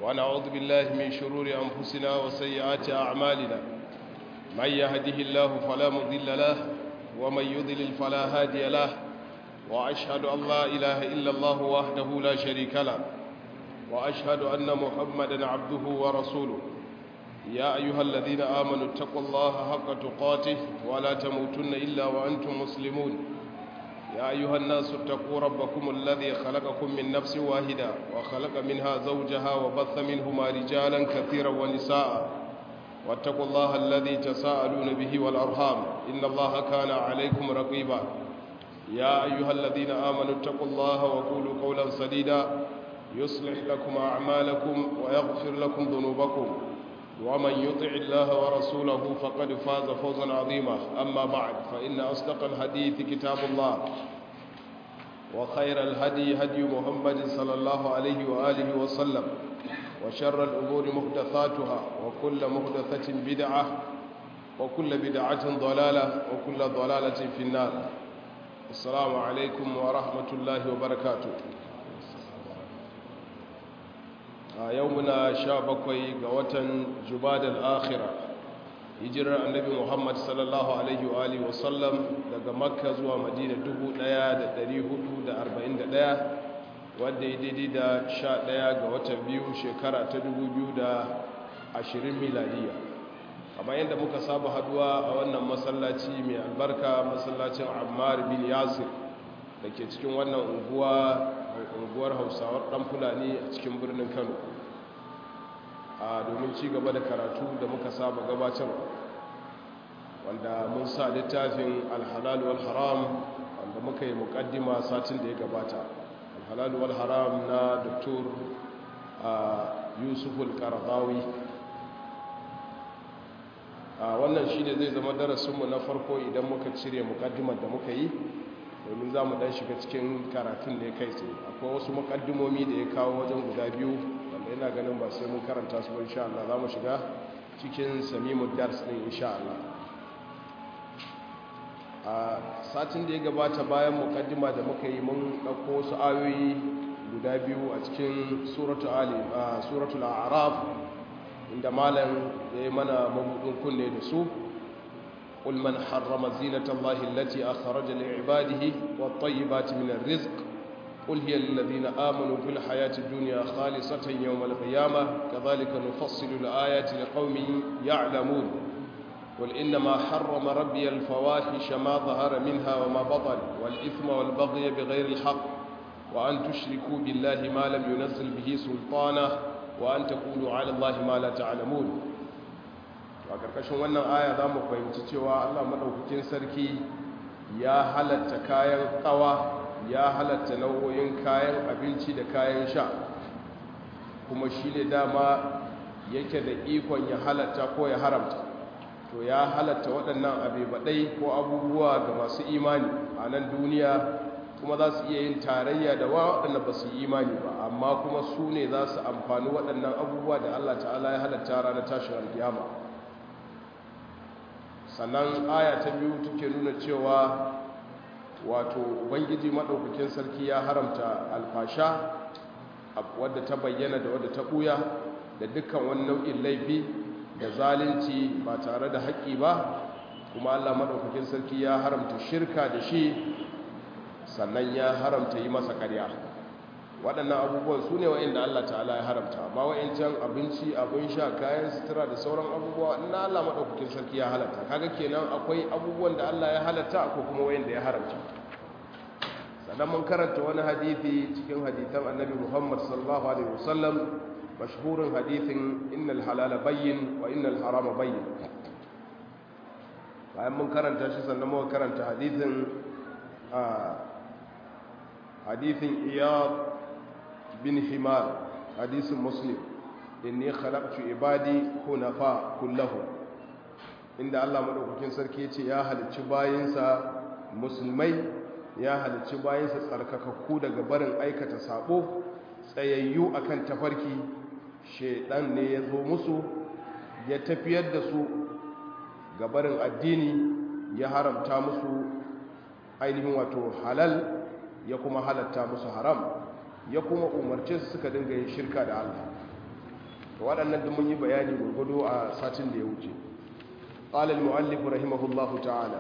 ونعوذ بالله من شرور أنفسنا وسيئات أعمالنا من يهده الله فلا مضل له ومن يضلل فلا هادي له وأشهد أن لا إله إلا الله وحده لا شريك له وأشهد أن محمدا عبده ورسوله يا أيها الذين آمنوا اتقوا الله حق تقاته ولا تموتن إلا وأنتم مسلمون يا أيها الناس اتقوا ربكم الذي خلقكم من نفس واحدة وخلق منها زوجها وبث منهما رجالا كثيرا ونساء واتقوا الله الذي تساءلون به والأرحام إن الله كان عليكم رقيبا يا أيها الذين آمنوا اتقوا الله وقولوا قولا سديدا يصلح لكم أعمالكم ويغفر لكم ذنوبكم ومن يطع الله ورسوله فقد فاز فوزا عظيما أما بعد فإن أصدق الحديث كتاب الله وخير الهدي هدي محمد صلى الله عليه وآله وسلم وشر الأمور محدثاتها وكل محدثة بدعة وكل بدعة ضلالة وكل ضلالة في النار السلام عليكم ورحمة الله وبركاته a yau muna sha bakwai ga watan jubadal akhira hijirar annabi muhammad sallallahu alaihi wa alihi wasallam daga makka zuwa madina 1441 wadda ya daidai da sha ɗaya ga watan biyu shekara ta 2020 miladiya kamar yadda muka saba haduwa a wannan masallaci mai albarka masallacin ammar bin yasir da ke cikin wannan unguwa unguwar hausawar dan fulani a cikin birnin kano a domin ci gaba da karatu da muka saba gabatar wanda mun sa littafin alhalal wal haram wanda muka yi mukaddima satin da ya gabata alhalal wal haram na doktor yusuf al-qaradawi wannan shi ne zai zama darasinmu na farko idan muka cire mukaddimar da muka yi domin za mu dan shiga cikin karatun da ya kai tsaye akwai wasu makaddimomi da ya kawo wajen guda biyu wanda yana ganin ba sai mun karanta su ba insha Allah za mu shiga cikin samimu dars din insha Allah a satin da ya gabata bayan mukaddima da muka yi mun ɗauko wasu ayoyi guda biyu a cikin suratul ali suratul a'raf inda malam ya yi mana mabudin kunne da su قل من حرم زينة الله التي أخرج لعباده والطيبات من الرزق قل هي للذين آمنوا في الحياة الدنيا خالصة يوم القيامة كذلك نفصل الآيات لقوم يعلمون قل إنما حرم ربي الفواحش ما ظهر منها وما بطن والإثم والبغي بغير الحق وأن تشركوا بالله ما لم ينزل به سلطانه وأن تقولوا على الله ما لا تعلمون a ƙarƙashin wannan aya za mu fahimci cewa allah maɗaukakin sarki ya halatta kayan ƙawa ya halatta nau'o'in kayan abinci da kayan sha kuma shi ne dama yake da ikon ya halatta ko ya haramta to ya halatta waɗannan abebaɗai ko abubuwa ga masu imani a nan duniya kuma za su iya yin tarayya da waɗanda ba su yi imani ba amma kuma su ne za su amfani waɗannan abubuwa da allah ta'ala ya halatta ranar tashin alkiyama sannan aya ta biyu take nuna cewa wato ubangiji maɗaukakin sarki ya haramta alfasha wadda ta bayyana da wadda ta ɓuya da dukkan wani nau'in laifi da zalunci ba tare da haƙƙi ba kuma allah maɗaukakin sarki ya haramta shirka da shi sannan ya haramta yi masa ƙarya waɗannan abubuwan su ne wa'inda Allah ta'ala ya haramta ba wa'incan abinci abin sha kayan sutura da sauran abubuwa na Allah maɗaukakin sarki ya halatta kaga kenan akwai abubuwan da Allah ya halatta ko kuma wa'inda ya haramta sannan mun karanta wani hadithi cikin hadithan annabi Muhammad sallallahu alaihi wasallam mashhurin hadithin innal halala bayyin wa innal harama bayyin bayan mun karanta shi sannan muka karanta hadithin hadithin iyad bin himar hadisin muslim inni khalaqtu ibadi hunafa kullahu inda Allah madaukakin sarki yace ya halicci bayinsa musulmai ya halicci bayinsa tsarkakakku daga barin aikata sabo tsayayyu akan tafarki shedan ne ya zo musu ya tafiyar da su ga barin addini ya haramta musu ainihin wato halal ya kuma halatta musu haram ya kuma umarce su suka dinga yin shirka da Allah to waɗannan duk mun yi bayani gurgudu a satin da ya wuce qala al-mu'allif rahimahullahu ta'ala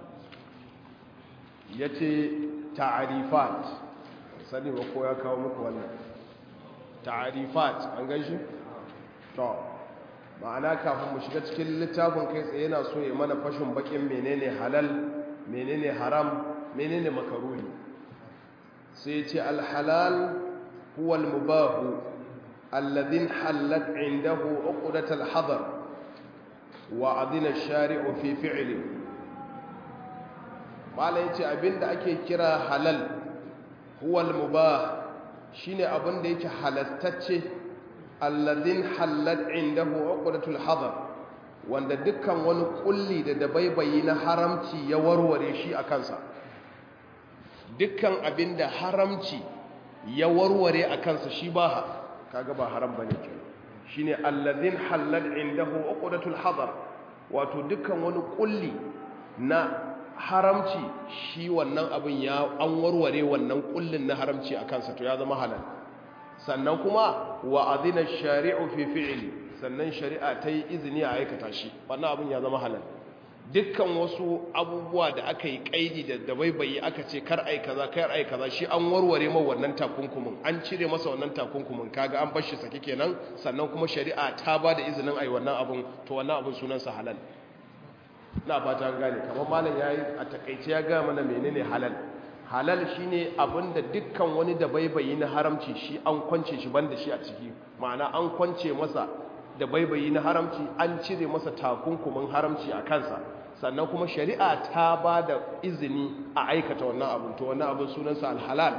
yace ta'rifat sani ba ko ya kawo muku wannan ta'rifat an gaishe to ma'ana kafin mu shiga cikin littafin kai tsaye yana so ya mana fashin bakin menene halal menene haram menene makaruhi sai ce al-halal huwa al-mubah alladhi halat indahu uqdat al-hadar wa adina ash-shari'u fi fi'li mala yace abinda ake kira halal huwa al-mubah shine abinda yake halastacce alladhin hallat indahu uqdatul hadar wanda dukkan wani kulli da dabaibayi na haramci ya warware shi a kansa dukkan abinda haramci ya warware a kansa shi ba kaga ba haram bane kenan shine alladhin hallat indahu uqdatul hadar wato dukkan wani kulli na haramci shi wannan abin ya an warware wannan kullin na haramci a kansa to ya zama halal sannan kuma wa adina shari'u fi fi'li sannan shari'a ta yi izini a aikata shi wannan abin ya zama halal dukkan wasu abubuwa da aka yi kaidi da dabaibayi aka ce kar ai kaza kar ai kaza shi an warware ma wannan takunkumin an cire masa wannan takunkumin kaga an bar shi sake kenan sannan kuma shari'a ta ba da izinin ai wannan abin to wannan abin sunansa halal na fata gane kamar malam yayi a takeice ya ga mana menene halal halal shine abinda dukkan wani da baibayi na haramci shi an kwance shi banda shi a ciki ma'ana an kwance masa da baibayi na haramci an cire masa takunkumin haramci a kansa sannan kuma shari'a ta ba da izini a aikata wannan abin to wannan abin sunansa alhalal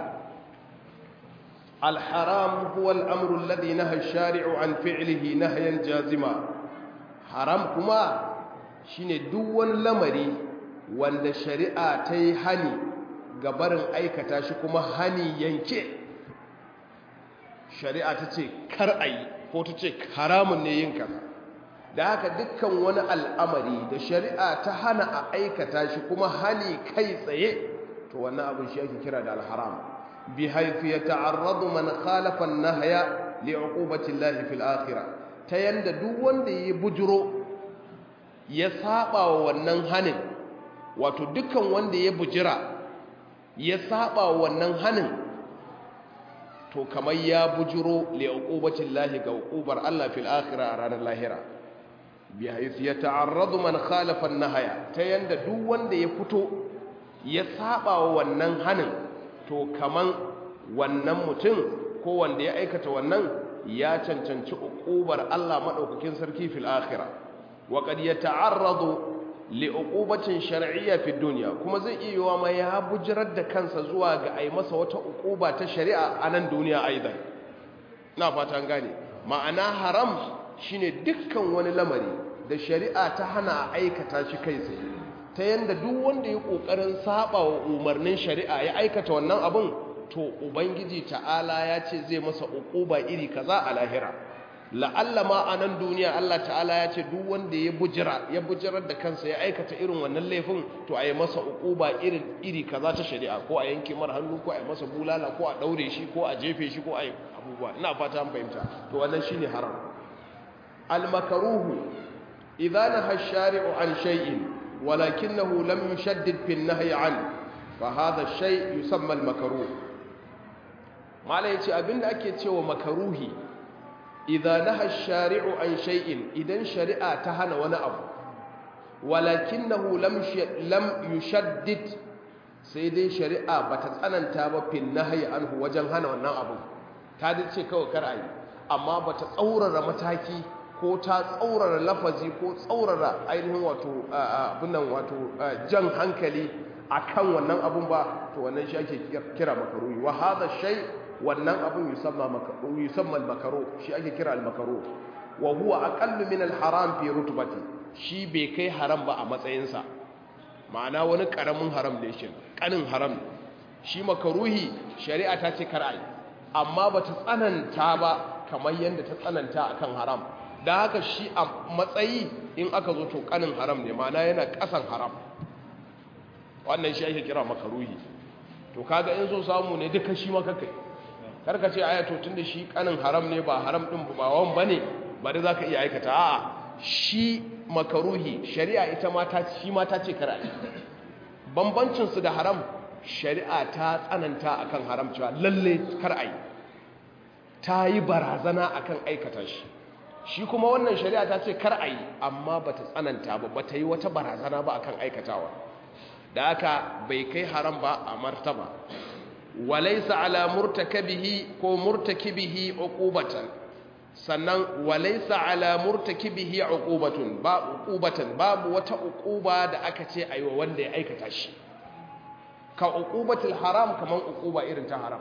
alharam huwa al'amru alladhi naha ash-shari'u an fi'lihi nahyan jazima haram kuma shine duk wani lamari wanda shari'a ta yi hani ga barin aikata shi kuma hani yanke shari'a ta ce kar a yi ko ta ce haramun ne yin kaza da haka dukkan wani al'amari da shari'a ta hana a aikata shi kuma hani kai tsaye to wannan abin shi ake kira da alharam bi haifi ya ta'arradu man khalafa an-nahya li'uqubati Allah fil akhirah ta yanda duk wanda ya bujuro ya saba wa wannan hanin wato dukkan wanda ya bujira ya saba wa wannan hanin to kamar ya bujiro li uqubatin lahi ga uqubar Allah fil akhirah a ranar lahira bi haythu yata'arradu man khalafa an-nahya ta yanda duk wanda ya fito ya saba wa wannan hanin to kaman wannan mutum ko wanda ya aikata wannan ya cancanci uqubar Allah madaukakin sarki fil akhirah wa qad yata'arradu li'uqubatin shar'iyya fi dunya kuma zai iya yiwa ma ya bujirar da kansa zuwa ga ai masa wata uquba ta shari'a a nan duniya aidan ina fatan gane ma'ana haram shine dukkan wani lamari da shari'a ta hana aikata shi kai tsaye ta yanda duk wanda ya kokarin saba wa umarnin shari'a ya aikata wannan abun to ubangiji ta'ala ya ce zai masa uquba iri kaza a lahira la'alla ma a nan duniya Allah ta'ala ya ce duk wanda ya bujira ya bujirar da kansa ya aikata irin wannan laifin to a yi masa uquba irin iri kaza ta shari'a ko a yanke mar hannu ko a yi masa bulala ko a daure shi ko a jefe shi ko a yi abubuwa ina fata an fahimta to wannan shine haram al makruhu idza naha ash-shari'u an shay'in walakinahu lam yushaddid fi an-nahyi an fa hadha ash-shay' yusamma al-makruh mala yace abinda ake cewa makaruhi idza naha shari'u an shay'in idan shari'a ta hana wani abu walakinahu lam lam yushaddid sai dai shari'a bata tsananta ba fil nahyi anhu wajen hana wannan abu ta dace kawai kar ayi amma bata tsaurara mataki ko ta tsaurara lafazi ko tsaurara ainihin wato abin nan wato jan hankali akan wannan abun ba to wannan shi ake kira makaruhi wa hadha shay wannan abun yusamma makaruh yusamma al-makaruh shi ake kira al-makaruh wa huwa aqallu min al-haram fi rutbati shi bai kai haram ba a matsayinsa ma'ana wani karamin haram da yake kanin haram shi makaruhi shari'a ta ce kar ai amma bata tsananta ba kamar yanda ta tsananta akan haram dan haka shi a matsayi in aka zo to kanin haram ne ma'ana yana kasan haram wannan shi ake kira makaruhi to kaga in so samu ne duka shi maka kai karka ce aya to tunda shi kanin haram ne ba haram din ba wan bane bari za ka iya aikata a'a shi makaruhi shari'a ita mata shi mata ce kar a yi bambancinsu da haram shari'a ta tsananta akan haram cewa lalle kar a yi ta yi barazana akan aikata shi shi kuma wannan shari'a ta ce kar a yi amma ba ta tsananta ba ba ta yi wata barazana ba akan aikatawa da aka bai kai haram ba a martaba walaisa ala murtakabihi ko murtakibihi uqubatan sannan walaisa ala murtakibihi uqubatun ba uqubatan babu wata uquba da aka ce aiwa wanda ya aikata shi ka uqubatul haram kaman uquba irin ta haram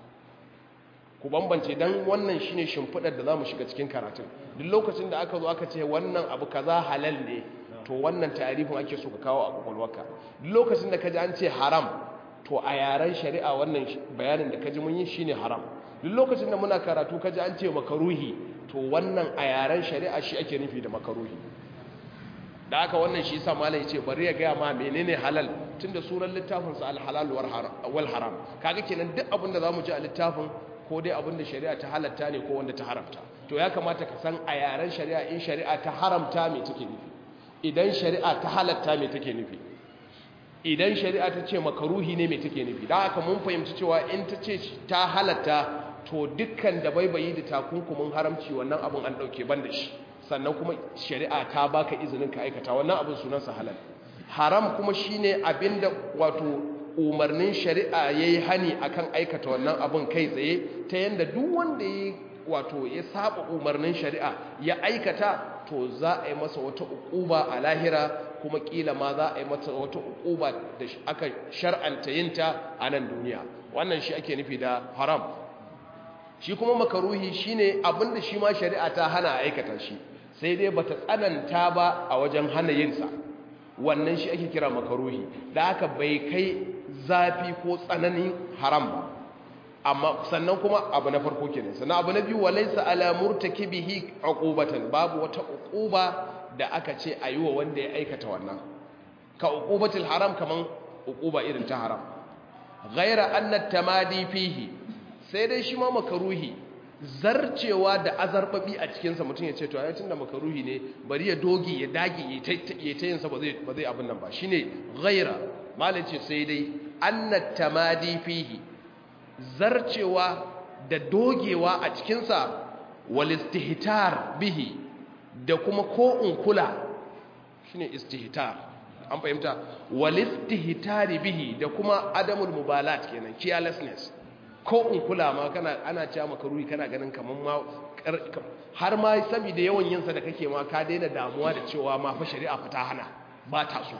ku bambance dan wannan shine shimfidar da zamu shiga cikin karatun duk lokacin da aka zo aka ce wannan abu kaza halal ne to wannan tarifin ake so ka kawo a kwakwalwarka duk lokacin da kaji an ce haram to a yaren shari'a wannan bayanin da kaji mun yi shine haram duk lokacin da muna karatu kaji an ce makaruhi to wannan a yaren shari'a shi ake nufi da makaruhi da aka wannan shi yasa malai yace bari ya ga ma menene halal tunda suran littafin sa al-halal wal haram kaga kenan duk abin da zamu ji a littafin ko dai abin da shari'a ta halatta ne ko wanda ta haramta to ya kamata ka san a yaren shari'a in shari'a ta haramta me take nufi idan shari'a ta halatta me take nufi idan shari'a ta ce makaruhi ne me take nufi dan haka mun fahimci cewa in ta ce ta halatta to dukkan da baibayi da takunkumin haramci wannan abin an dauke ban da shi sannan kuma shari'a ta baka izinin ka aikata wannan abin sunansa halal haram kuma shine abinda wato umarnin shari'a yayi hani akan aikata wannan abin kai tsaye ta yanda duk wanda yayi wato ya saba umarnin shari'a ya aikata to za a yi masa wata uquba a lahira kuma kila ma za a yi mata wata uquba da aka shar'anta yinta a nan duniya wannan shi ake nufi da haram shi kuma makaruhi shine abinda shi ma shari'a ta hana aikata shi sai dai bata tsananta ba a wajen hana yinsa wannan shi ake kira makaruhi da haka bai kai zafi ko tsananin haram ba amma sannan kuma abu na farko kenan sannan abu na biyu walaysa ala murtakibihi uqubatan babu wata uquba da aka ce wa wanda ya aikata wannan ka uqubatul haram kaman uquba irin ta haram ghaira anna tamadi fihi sai dai shi ma makaruhi zarcewa da azarbabi a cikinsa mutum ya ce to ayatun da makaruhi ne bari ya dogi ya dage ya ta yinsa ba zai abin nan ba shi ne ghaira malin ce sai dai annat tamadi fihi zarcewa da dogewa a cikinsa walistihtar bihi da kuma ko in kula shi ne istihtar an fahimta walistihtari bihi da kuma adamul mubalat kenan carelessness ko in kula ma kana ana cewa maka ruhi kana ganin kaman ma har ma saboda yawan yinsa da kake ma ka daina damuwa da cewa ma fa shari'a fa ta hana ba ta so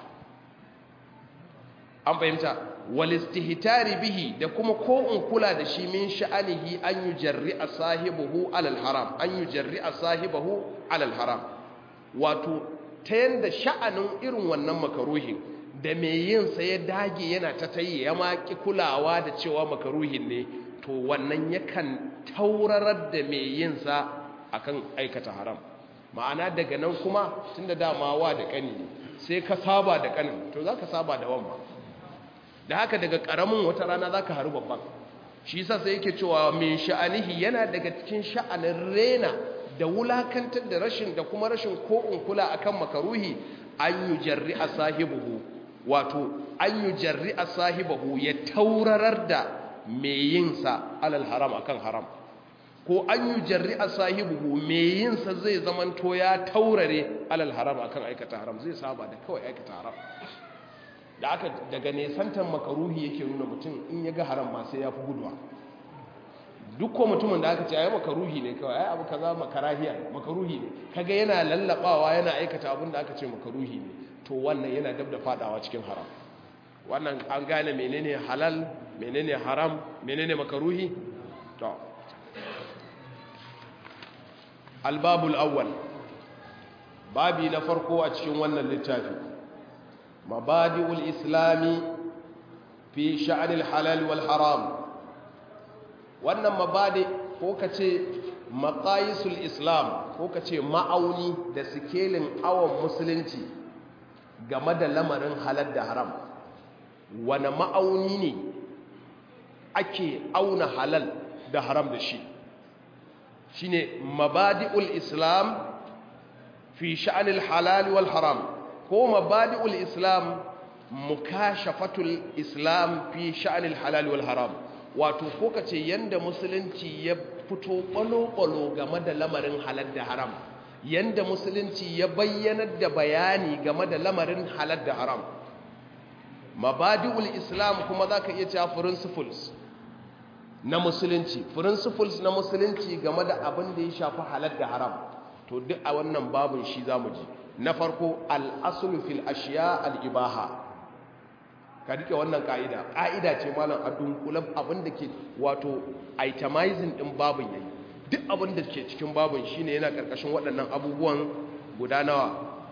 an fahimta wal istihtari bihi da kuma ko in kula da shi min sha'anihi an yujarri'a sahibihi alal haram an yujarri'a sahibihi alal haram wato ta yanda sha'anin irin wannan makaruhin da mai yin sa ya dage yana ta tayi ya maki kulawa da cewa makaruhin ne to wannan yakan taurarar da mai yin sa akan aikata haram ma'ana daga nan kuma tunda dama wa da kani sai ka saba da kanin to zaka saba da wamma da haka daga karamin wata rana zaka haru babban shi yasa sai yake cewa min sha'anihi yana daga cikin sha'anin rena da wulakantar da rashin da kuma rashin ko in kula akan makaruhi an yujarri sahibihi wato an yi jarri a sahibahu ya taurarar da mai yinsa alal haram akan haram ko an yi jarri a sahibahu mai yinsa zai zamanto ya taurare alal haram akan aikata haram zai saba da kawai aikata haram da aka daga nesantan makaruhi yake nuna mutum in ya ga haram ma sai ya fi guduwa duk ko mutumin da aka ce ai makaruhi ne kawai ai abu kaza makarahiya makaruhi ne kaga yana lallabawa yana aikata abin da aka ce makaruhi ne to wannan yana dab da fadawa cikin haram wannan an gane menene halal menene haram menene makaruhi to albabul awwal babi na farko a cikin wannan littafi mabadi'ul islami fi sha'anil halal wal haram wannan mabadi ko kace maqayisul islam ko kace ma'auni da sikelin awon musulunci game da lamarin halal da haram wane ma'auni ne ake auna halal da haram da shi shine mabadi'ul islam fi sha'anil halal wal haram ko mabadi'ul islam mukashafatul islam fi sha'anil halal wal haram wato ko kace yanda musulunci ya fito kwalo-kwalo game da lamarin halal da haram yanda musulunci ya bayyanar da bayani game da lamarin halal da haram mabadi'ul islam kuma zaka iya cewa principles na musulunci principles na musulunci game da abin da ya shafi halal da haram to duk a wannan babin shi zamu ji na farko al-aslu fil ashiya al-ibaha ka rike wannan ka'ida ka'ida ce malam a dunkulan abin da ke wato itemizing din babin yayi duk abin da ke cikin babin shine yana karkashin waɗannan abubuwan guda nawa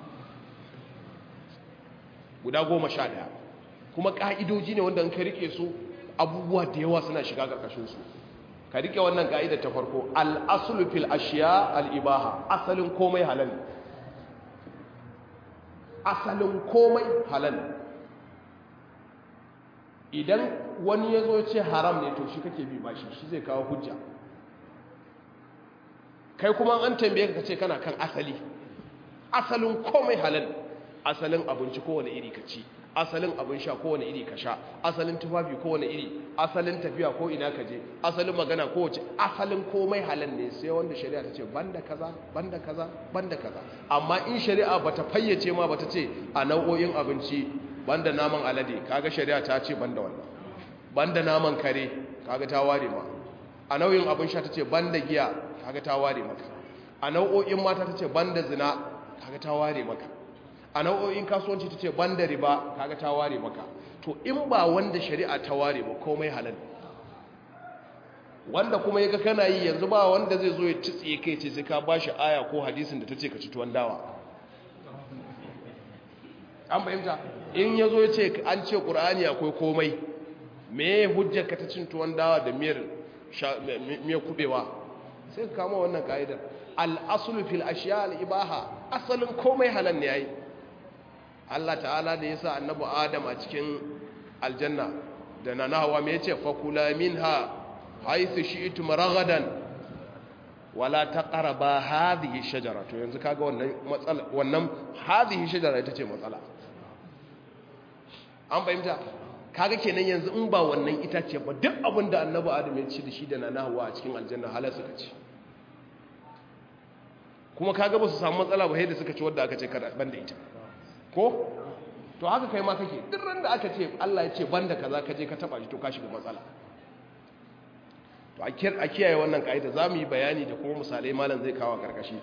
guda goma sha ɗaya kuma ka'idoji ne wanda in ka rike su abubuwa da yawa suna shiga karkashin su ka rike wannan ka'ida ta farko al-aslu fil ashiya al-ibaha asalin komai halal asalin komai halal idan wani ya zo ce haram ne to shi kake bi bashi shi zai kawo hujja kai kuma an tambaye ka ce kana kan asali asalin komai halal asalin abinci kowane iri ka ci asalin abin sha kowane iri ka sha asalin tufafi kowane iri asalin tafiya ko ina ka je asalin magana kowace asalin komai halal ne sai wanda shari'a ta ce banda kaza banda kaza banda kaza amma in shari'a bata fayyace ma bata ce a nau'o'in abinci banda naman alade kaga shari'a ta ce banda wannan banda naman kare kaga ta ware ma a nau'in abin sha tace banda giya kaga ta ware maka a nau'o'in mata tace banda zina kaga ta ware maka a nau'o'in kasuwanci tace banda riba kaga ta ware maka to in ba wanda shari'a ta ware ba komai halal wanda kuma yaga kana yi yanzu ba wanda zai zo ya tsiye kai ce sai ka bashi aya ko hadisin da tace ka ci tuwon dawa an fahimta in ya zo ya ce an ce ƙur'ani akwai komai me hujjar ka ta cin tuwon dawa da miyar kubewa sai ka kama wannan ka'idar al'asulu fil ashiya al'ibaha asalin komai halal ne ya yi Allah ta'ala da ya sa annabu adam a cikin aljanna da na nahawa mai ce fakula min ha haithu shi itu maragadan wala ta ƙaraba hadhihi shajara to yanzu kaga wannan hadhihi shajara ita ce matsala an fahimta kaga kenan yanzu in ba wannan itace ba duk abin da annabi adam ya ci da shi da nana hawa a cikin aljanna halar suka ci kuma kaga ba su samu matsala ba da suka ci wadda aka ce kada banda ita ko to haka kai ma kake duk ran da aka ce Allah ya ce banda kaza ka je ka taba shi to ka shiga matsala to a kiyaye wannan kaida za mu yi bayani da kuma misalai malam zai kawo karkashi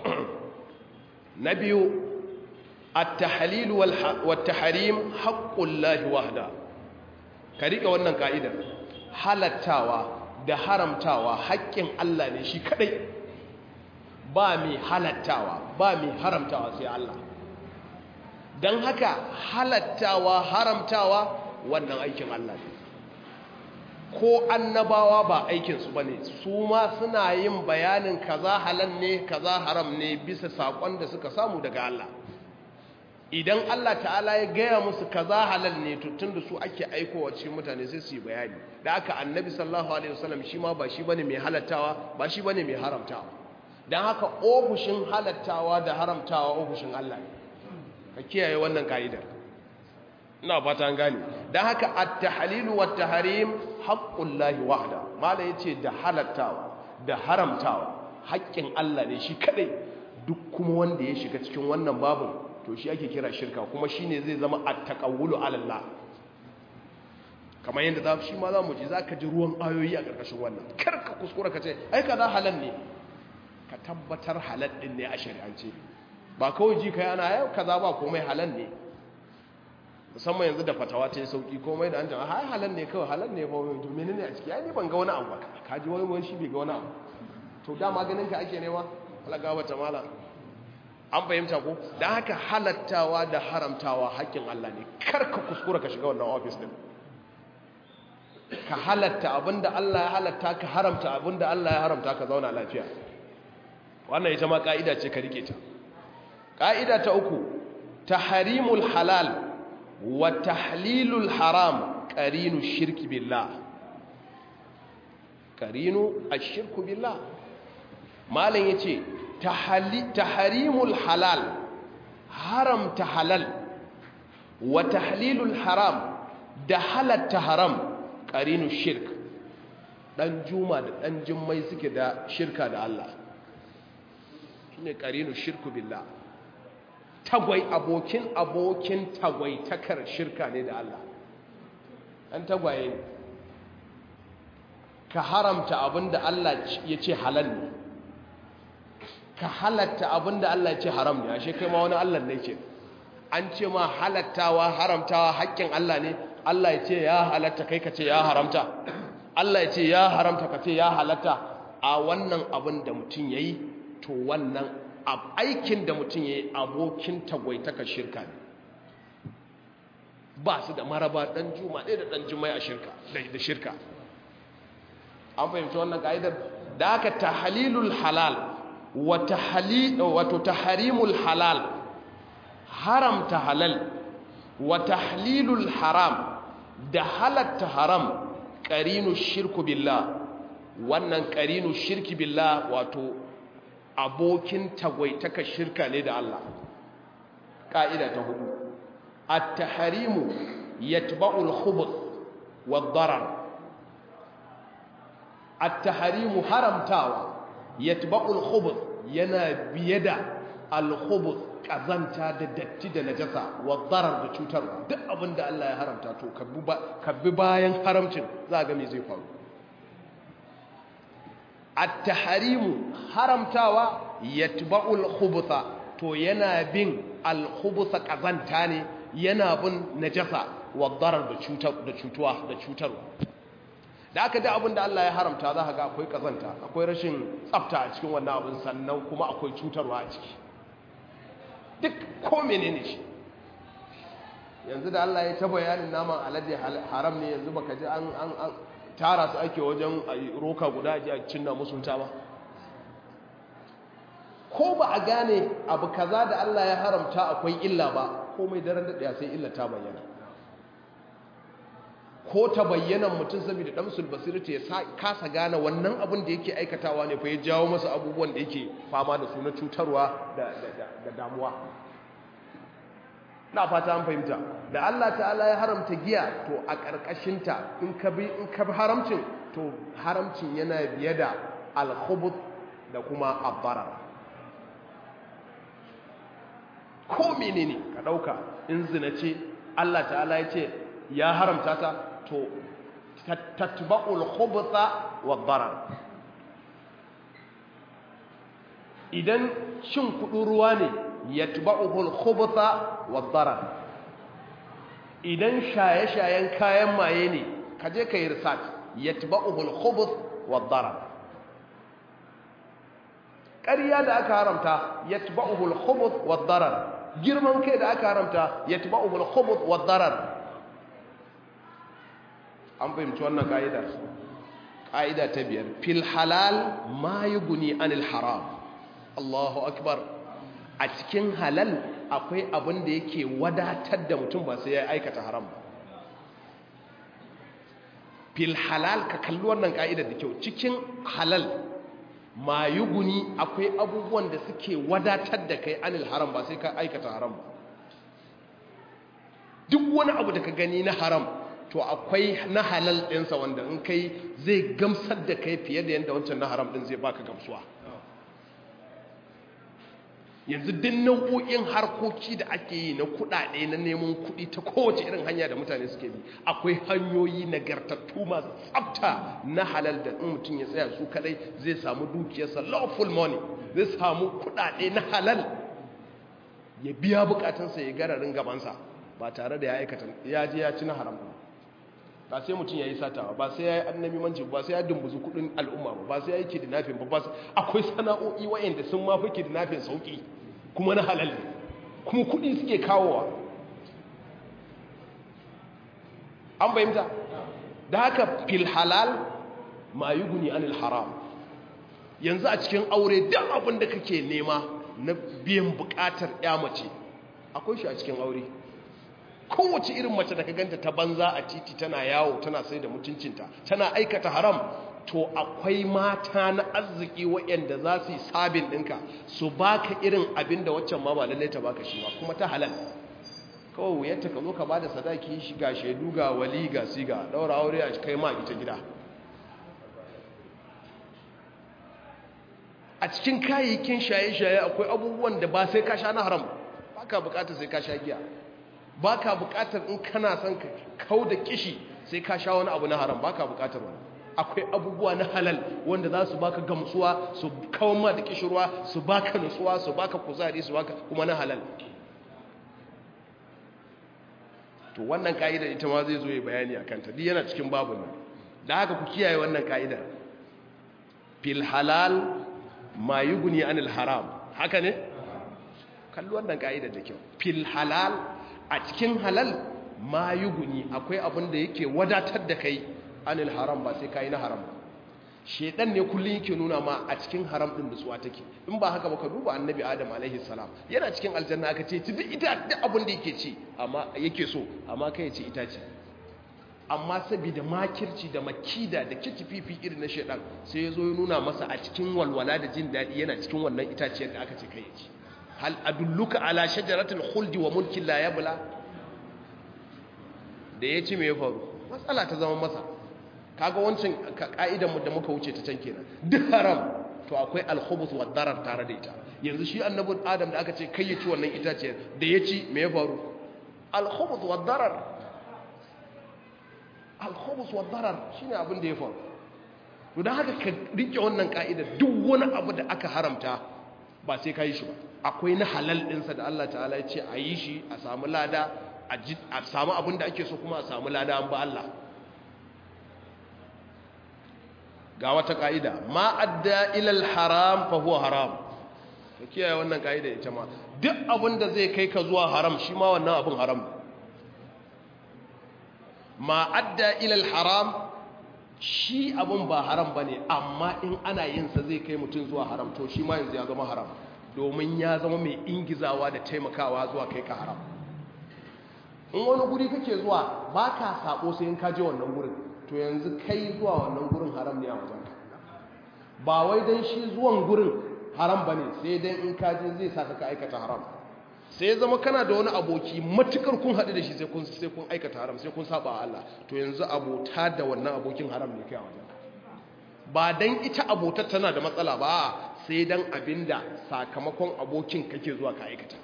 na biyu التحليل والتحريم حق الله وحده كريك wannan kaida halattawa da haramtawa haƙƙin Allah ne shi kadai ba mai halattawa ba mai haramtawa sai Allah dan haka halattawa haramtawa wannan aikin Allah ne ko annabawa ba aikin su bane su ma suna yin bayanin kaza halal ne kaza haram ne bisa sakon da suka samu daga Allah idan Allah ta'ala ya gaya musu kaza halal ne tun da su ake aikowa cikin mutane sai su yi bayani da aka annabi sallallahu alaihi wasallam shi ma ba shi bane mai halattawa ba shi bane mai haramtawa dan haka ofishin halattawa da haramtawa ofishin Allah ne ka kiyaye wannan kaidar ina fata an gane dan haka at-tahlil wa at-tahrim haqqullahi wahda mala yace da halattawa da haramtawa haƙƙin Allah ne shi kadai duk kuma wanda ya shiga cikin wannan babin to shi ake kira shirka kuma shi ne zai zama a taƙawulu alallah kamar yadda za shi ma za mu ji za ka ji ruwan ayoyi a ƙarƙashin wannan karka kuskura ka ce ai ka za halal ne ka tabbatar halal ɗin ne a shari'ance ba kawai ji ka yi ana yau ka za ba komai halal ne musamman yanzu da fatawa ta yi sauƙi komai da an jama ha halal ne kawai halal ne ba to mene ne a ciki ya ni ban ga wani abu ba ka ji wani wani shi bai ga wani abu to dama ganin ka ake nema alaga wata mala an fahimta ko da haka halattawa da haramtawa haƙƙin Allah ne karka kuskura ka shiga wannan ofis din ka halatta abinda Allah ya halatta ka haramta abinda Allah ya haramta ka zauna lafiya wannan ita ma ka'ida ce ka rike ta ka'ida ta uku tahrimul halal wa tahlilul haram qarinu shirki billah qarinu ash-shirku billah malam yace taharimul halal haramta halal wa tahlilul haram da halatta haram qarinu shirk dan juma da dan jummai suke da shirka da Allah shine qarinu shirku billah tagwai abokin abokin tagwai takar shirka ne da Allah an tagwaye ne ka haramta abinda Allah ya ce halal ne ka halatta abinda Allah ya ce haram ne ashe kai ma wani Allah ne ke an ce ma halattawa haramtawa haƙƙin Allah ne Allah ya ce ya halatta kai ka ce ya haramta Allah ya ce ya haramta ka ce ya halatta a wannan abin da mutum ya yi to wannan aikin da mutum ya yi abokin tagwaitaka shirka ne ba su da maraba ɗan juma ɗaya da ɗan jumai a shirka da shirka an fahimci wannan ka'idar da aka tahalilul halal wato taharimul halal haramta halal wa tahlilul haram da halatta haram qarinu shirku billah wannan qarinu shirki billah wato abokin tagwaitaka shirka ne da Allah ka'ida ta hudu at-tahrimu yatba'u al-khubuth wad-darar at-tahrimu haramtawa yatba'u al-khubuth yana biye da al-khubuth kazanta da datti da najasa wa darar da cutarwa duk abin da Allah ya haramta to ka bi bayan haramcin za ga me zai faru at-tahrimu haramtawa yatba'ul khubutha to yana bin al-khubutha kazanta ne yana bin najasa wa darar da cutar da cutuwa da cutarwa da aka da abin da Allah ya haramta za ka ga akwai kazanta akwai rashin tsafta a cikin wannan abin sannan kuma akwai cutarwa a ciki duk ko menene shi yanzu da Allah ya ta bayanin naman alade haram ne yanzu baka ji an an tara su ake wajen roka guda ji a cinna musu ta ba ko ba a gane abu kaza da Allah ya haramta akwai illa ba komai daren da sai illa ta bayyana ko ta bayyana mutum saboda damsul basirata ya kasa gane wannan abin da yake aikatawa ne fa ya jawo masa abubuwan da yake fama da su na cutarwa da damuwa na fata an fahimta da Allah ta'ala ya haramta giya to a ƙarƙashinta in ka bi in ka bi haramcin to haramcin yana biye da alkhubut da kuma abbarar ko menene ka ɗauka in zina ce Allah ta'ala ya ce ya haramta ta to tatba'ul khubutha wa darar idan shin kudin ruwa ne yatba'uhul khubutha wa darar idan shaye-shayen kayan maye ne kaje kai research yatba'uhul khubuth wa darar ƙarya da aka haramta yatba'uhul khubuth wa darar girman kai da aka haramta yatba'uhul khubuth wa darar an fahimci wannan ka'idar ƙa'ida ta biyar fil halal ma yi guni anil haram Allahu akbar a cikin halal akwai abin da yake wadatar da mutum ba sai ya aikata haram ba fil halal ka kalli wannan ka'idar da kyau cikin halal ma yi guni akwai abubuwan da suke wadatar da kai anil haram ba sai ka aikata haram ba duk wani abu da ka gani na haram to akwai na halal ɗinsa wanda in kai zai gamsar da kai fiye da yadda wancan na haram ɗin zai baka gamsuwa yanzu duk nau'o'in harkoki da ake yi na kuɗaɗe na neman kuɗi ta kowace irin hanya da mutane suke bi akwai hanyoyi nagartattu masu tsafta na halal da in mutum ya tsaya su kadai zai samu dukiyarsa lawful money zai samu kuɗaɗe na halal ya biya bukatunsa ya gararin gabansa ba tare da ya aikata ya je ya ci na haram ba sai mutum ya yi satawa ba sai ya yi annabi manci ba sai ya dumbuzu kudin al'umma ba ba sai ya yi kidnapping ba akwai sana'o'i wayanda sun mafi kidnapping sauki kuma na halal kuma kudi suke kawowa an bayyanta da haka fil halal ma yuguni anil haram yanzu a cikin aure duk abin da kake nema na biyan bukatar ya mace akwai shi a cikin aure kowace irin mace da ka ganta ta banza a titi tana yawo tana sai da mutuncinta tana aikata haram to akwai mata na arziki waɗanda za su yi sabin ɗinka su baka irin abin da waccan ma ba lallai ta baka shi ba kuma ta halal kawai wuyarta ka zo ka ba da sadaki shi ga shaidu ga wali ga siga ɗaura aure a kai ma ita gida a cikin kayayyakin shaye-shaye akwai abubuwan da ba sai ka sha na haram ba ka bukatar sai ka sha giya ba ka bukatar in kana son ka kau da kishi sai ka sha wani abu na haram ba ka bukatar wani akwai abubuwa na halal wanda za su baka gamsuwa su kawo ma da kishirwa su baka nutsuwa su baka kuzari su baka kuma na halal to wannan ka'idar ita ma zai zo ya bayani a kanta duk yana cikin babu nan da haka ku kiyaye wannan ka'idar fil halal ma yuguni anil haram haka ne kalli wannan ka'idar da kyau fil halal a cikin halal ma yuguni akwai abin da yake wadatar da kai anil haram ba sai kai na haram shedan ne kullun yake nuna ma a cikin haram din da tsuwa take in ba haka ba ka duba annabi adam alaihi salam yana cikin aljanna aka ce duk ita duk abin da yake ci amma yake so amma kai ce ita ce amma saboda makirci da makida da kitififi irin na shedan sai ya zo ya nuna masa a cikin walwala da jin daɗi yana cikin wannan itaciyar da aka ce kai ci hal adulluka ala shajaratul khuldi wa mulkin la yabla da ya ci me ya faru matsala ta zama masa kaga wancan ka'idan mu da muka wuce ta can kenan duk haram to akwai alkhubus wa darar tare da ita yanzu shi annabin adam da aka ce kai ya ci wannan itaciyar da ya ci me ya faru alkhubus wa darar alkhobus wa darar shine abin da ya faru to dan haka ka rike wannan ka'ida duk wani abu da aka haramta ba sai ka yi shi ba akwai na halal ɗinsa da Allah ta'ala ya ce a yi shi a samu lada a samu abin da ake so kuma a samu lada an ba Allah ga wata ka'ida ma adda ilal haram fa huwa haram ka kiyaye wannan ka'ida ita ma duk abin da zai kai ka zuwa haram shi ma wannan abin haram ma adda ilal haram shi abun ba haram ba ne amma in ana yinsa zai kai mutum zuwa haram to shi ma yanzu ya zama haram domin ya zama mai ingizawa da taimakawa zuwa kai ka haram in wani guri kake zuwa ba ka sabo sai in kaje wannan gurin to yanzu kai zuwa wannan gurin haram ne a wajen ba wai don shi zuwan gurin haram ba ne sai dan in kaje zai sa ka aikata haram sai ya zama kana da wani aboki matukar kun haɗu da shi sai kun sai kun aikata haram sai kun saba Allah to yanzu abota da wannan abokin haram ne kai a wajen ba dan ita abotar tana da matsala ba sai dan abinda sakamakon abokin kake zuwa ka aikata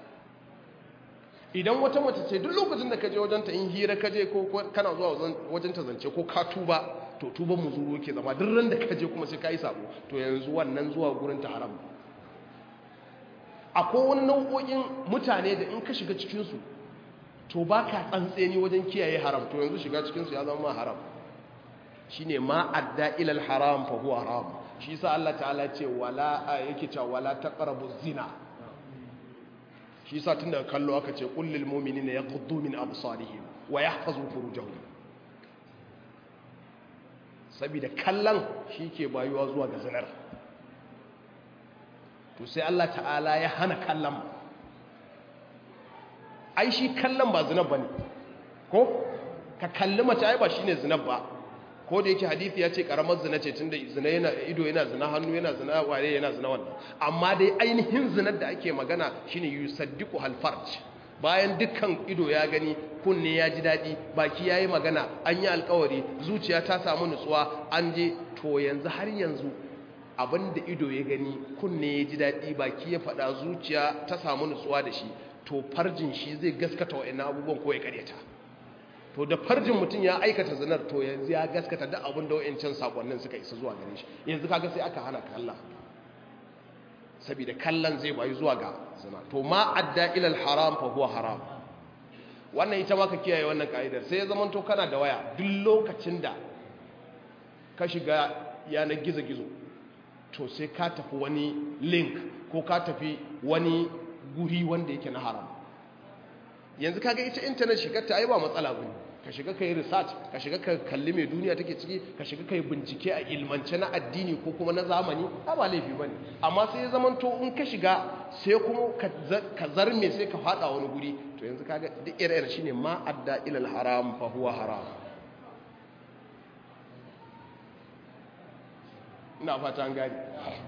idan wata mace ce duk lokacin da kaje wajen ta in hira kaje ko kana zuwa wajen ta zance ko ka tuba to tuban muzuru ke zama duk ran da kaje kuma sai kai sabo to yanzu wannan zuwa gurin ta haram akwai wani nau'o'in mutane da in ka shiga cikinsu to ba ka tsantseni wajen kiyaye haram to yanzu shiga cikinsu ya zama haram shi ne ma adda ilal haram fa huwa haram shi sa Allah ta'ala ce wala yake cewa wala taqrabu zina shi sa tun daga kallo aka ce qul lil mu'minina yaghuddu min absarihim wa yahfazu furujahum saboda kallon shi ke bayuwa zuwa ga zinar to sai Allah ta'ala ya hana kallon ai shi kallon ba zinab bane ko ka kalli mace ai ba shine zinab ba ko da yake hadisi ya ce karamar zina ce tunda zina yana ido yana zina hannu yana zina ware yana zina wannan amma dai ainihin zinar da ake magana shine yusaddiqu hal farj bayan dukkan ido ya gani kunne ya ji daɗi baki ya yi magana an yi alkawari zuciya ta samu nutsuwa an je to yanzu har yanzu abin da ido ya gani kunne ya ji daɗi baki ya faɗa zuciya ta samu nutsuwa da shi to farjin shi zai gaskata wa'annan abubuwan ko ya karyata to da farjin mutum ya aikata zinar to yanzu ya gaskata da abin da wa'ancan sakonnin suka isa zuwa gare shi yanzu kaga sai aka hana kalla saboda kallon zai bayi zuwa ga zina to ma adda ilal haram fa huwa haram wannan ita ma ka kiyaye wannan ka'idar sai ya zama to kana da waya duk lokacin da ka shiga yanar gizo-gizo to sai ka tafi wani link ko ka tafi wani guri wanda yake na haram yanzu kaga ita intanet shigar ta ai ba matsala bane ka shiga kai research ka shiga ka kalli mai duniya take ciki ka shiga kai bincike a ilmance na addini ko kuma na zamani ba ba laifi bane amma sai ya zamanto in ka shiga sai kuma ka zarme sai ka fada wani guri to yanzu kaga duk ire-ire shine ma adda ila haram fa huwa haram ina fata an gani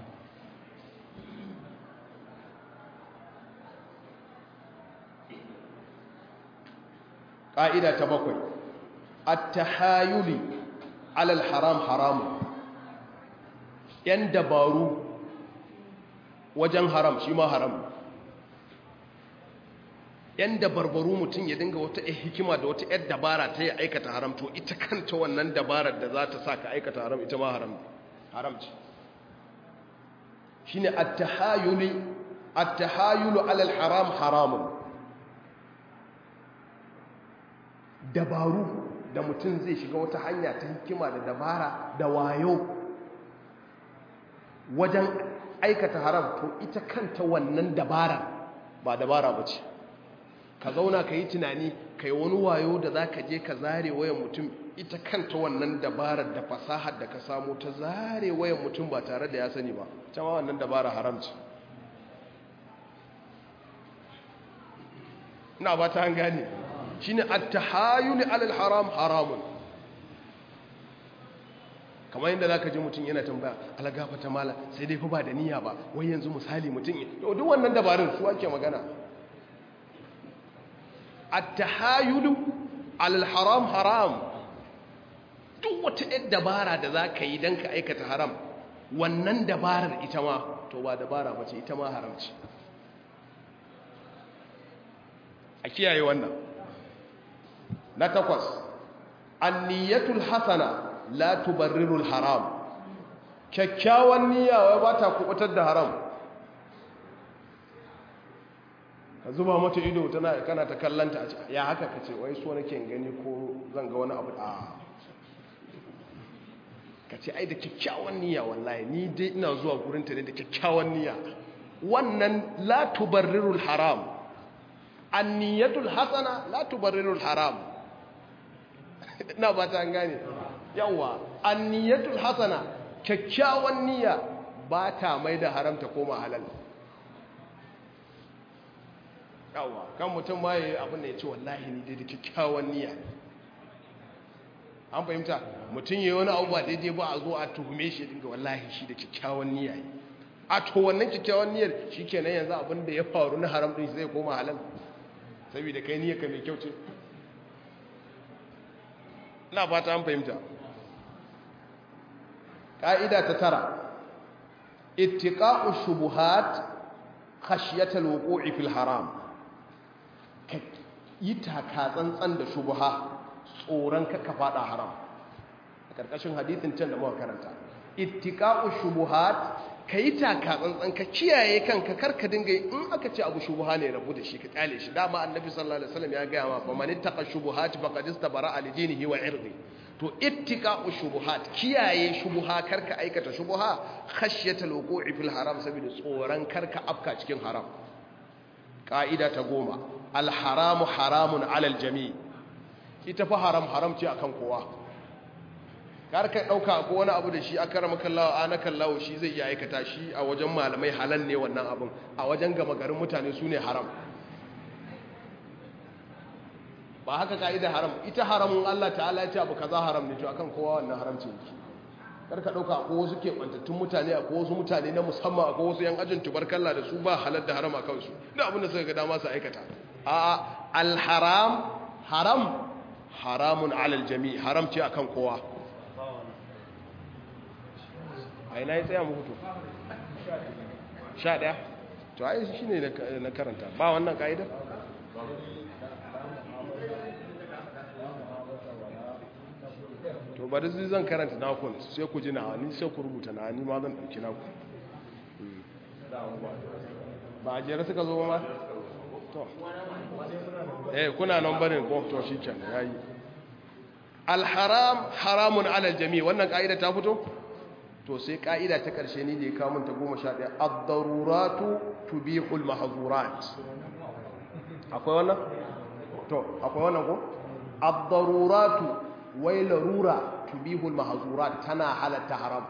ƙa'ida ta bakwai at-tahayuli alal haram haramun ‘yan dabaru wajen haram shi ma haram ‘yan dabarbaru mutum ya dinga wata hikima da wata ‘yar dabara ta yi aikata haram to ita kanta wannan dabarar da za ta sa ka aikata haram ita ma haram haram ce shi ne attahayulu alal haram haramun dabaru da mutum zai shiga wata hanya ta hikima da dabara da wayo wajen aikata haram to ita kanta wannan dabara ba dabara ba ce ka zauna ka yi tunani ka yi wani wayo da za ka je ka zare wayan mutum ita kanta wannan dabarar da fasahar da ka samu ta zare wayan mutum ba tare da ya sani ba cewa wannan dabara haram ce ina ba ta gane shi ne attahayuni alal haram haramun kamar yadda za ka ji mutum yana tambaya alagafa ta mala sai dai fi ba da niyya ba wai yanzu misali mutum ya duk wannan dabarun su ake magana attahayulu alal haram haram duk wata yadda dabara da za ka yi don ka aikata haram wannan dabarar ita ma to ba dabara ba ce ita ma haram ce a kiyaye wannan na takwas anniyatul hasana la tubarrirul haram kyakkyawan niyya wai ba ta kubutar da haram ka zuba mata ido tana kana ta kallanta a ya haka ka ce wai so nake gani ko zan ga wani abu a ka ce ai da kyakkyawan niyya wallahi ni dai ina zuwa gurinta ne da kyakkyawan niyya wannan la tubarrirul haram anniyatul hasana la tubarrirul haram ina ba ta gane yawa anniyatul hasana kyakkyawan niyya ba ta mai da haramta koma halal yawa kan mutum ma yayi abin da ya ce wallahi ni dai da kyakkyawan niyya an fahimta mutum yayi wani abu ba daidai ba a zo a tuhume shi dinga wallahi shi da kyakkyawan niyya a to wannan kyakkyawan niyyar shikenan yanzu abin da ya faru na haram din zai koma halal saboda kai niyyar ka mai kyau ce ina fata an fahimta ƙa'ida ta tara ittiqa'u shubuhat khashyatal wuqu'i fil haram ka yi taka tsantsan da shubuha tsoron ka fada haram a ƙarƙashin hadithin can da muka karanta ittiqa'u shubuhat ka yi taka tsantsan ka kiyaye kanka karka dinga in aka ce abu shubuha ne rabu da shi ka kyale shi dama annabi sallallahu alaihi wasallam ya gaya ma fa man ittaqa shubuhat faqad istabara li dinihi wa irdi to ittiqa'u shubuhat kiyaye shubuha karka aikata shubuha khashyatal wuqu'i fil haram saboda tsoron karka afka cikin haram ka'ida ta goma al haramu haramun alal jami' ita fa haram haram ce akan kowa karka dauka ko wani abu da shi aka rama kallawa ana kallawa shi zai iya aikata shi a wajen malamai halal ne wannan abun a wajen gama garin mutane su ne haram ba haka ka'ida haram ita haramun Allah ta'ala ya ce abu kaza haram ne to akan kowa wannan haramci yake karka dauka ko wasu ke bantattun mutane ko wasu mutane na musamman ko wasu yan ajin tubarkalla da su ba halal da haram akan su da abin da suka ga dama su aikata a al haram haram haramun alal jami haram ce akan kowa a ina ya tsaya muku to sha ɗaya to ai shi ne na karanta ba wannan ka'idar to bari zai zan karanta nakon sai ku ji na ni sai ku rubuta na ni ma zan ɗauki naku ba a jere suka zo ma to eh kuna nan barin ko to shi can yayi alharam haramun alal jami wannan ka'ida ta fito to sai ka'ida ta karshe ni da ya kawo ta goma sha ɗaya ad-daruratu tubihul mahzurat akwai wannan to akwai wannan ko ad-daruratu wai larura tubihul mahzurat tana halatta haram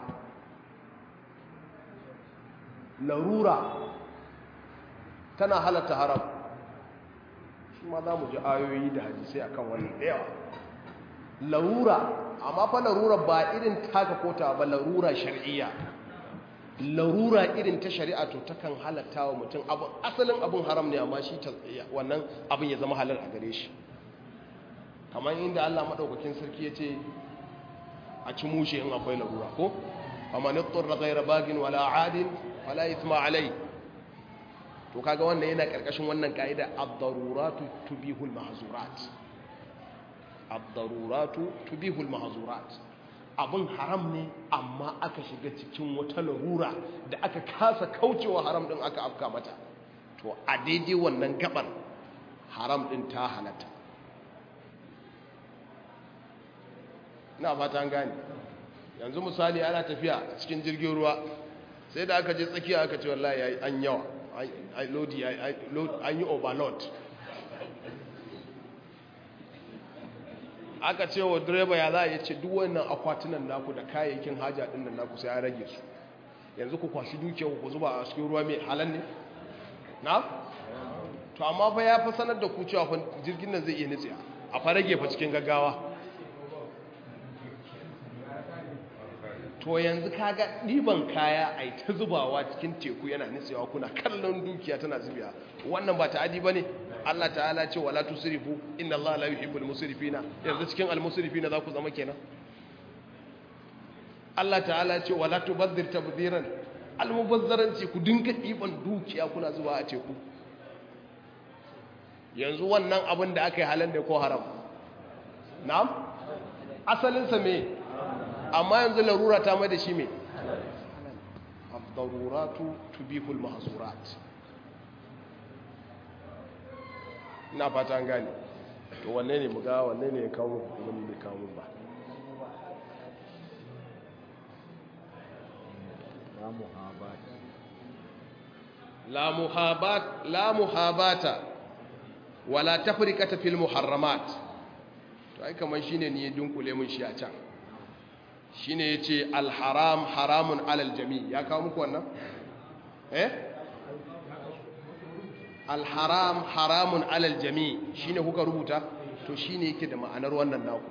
larura tana halatta haram shi ma za mu ji ayoyi da hadisai akan wannan da yawa larura amma fa larura ba irin taka kota ba larura shar'iyya larura irin ta shari'a to takan halatta wa mutum abin asalin abin haram ne amma shi wannan abin ya zama halal a gare shi kamar inda Allah madaukakin sarki ya ce a ci mushe in akwai larura ko amma nittur ghayra bagin wala adin wala ithma alai to kaga wannan yana karkashin wannan kaida ad-daruratu tubihul mahzurat ad-daruratu tubihul mahzurat abin haram ne amma aka shiga cikin wata larura da aka kasa kaucewa haram din aka afka mata to a daidai wannan gabar haram din ta halatta ina fata an gane yanzu misali ana tafiya cikin jirgin ruwa sai da aka je tsakiya aka ce wallahi an yawa lodi an yi overload aka ce wa direba ya za a ce duk wannan akwatunan naku da kayayyakin haja din nan naku sai an rage su yanzu ku kwashi dukiyar ku zuba a cikin ruwa mai halan ne na to amma fa ya fa sanar da ku cewa fa jirgin nan zai iya nitsiya a fa rage fa cikin gaggawa to yanzu kaga ɗiban kaya a ta zubawa cikin teku yana nitsewa kuna kallon dukiya tana zubiya wannan ba ta'adi ba ne Allah ta'ala ce wala tusrifu inna Allah la yuhibbul musrifina yanzu cikin almusrifina za ku zama kenan Allah ta'ala ce wala tubazzir tabdiran almubazzaranci ku dinga ɗiban dukiya kuna zuwa a teku yanzu wannan abin da aka yi halal da ko haram na'am asalinsa me amma yanzu larura ta mai da shi mai abdaruratu tubihul mahzurat ina fata an gane to wanne ne muga wanne ne ya kawo wani bai kawo ba la muhabat la muhabata wala tafrikata fil muharramat to ai kaman shine ne ya dunkule mun shi a can shine yace alharam haramun alal jami ya kawo muku wannan eh alharam haramun alal jami shine kuka rubuta to shine yake da ma'anar wannan naku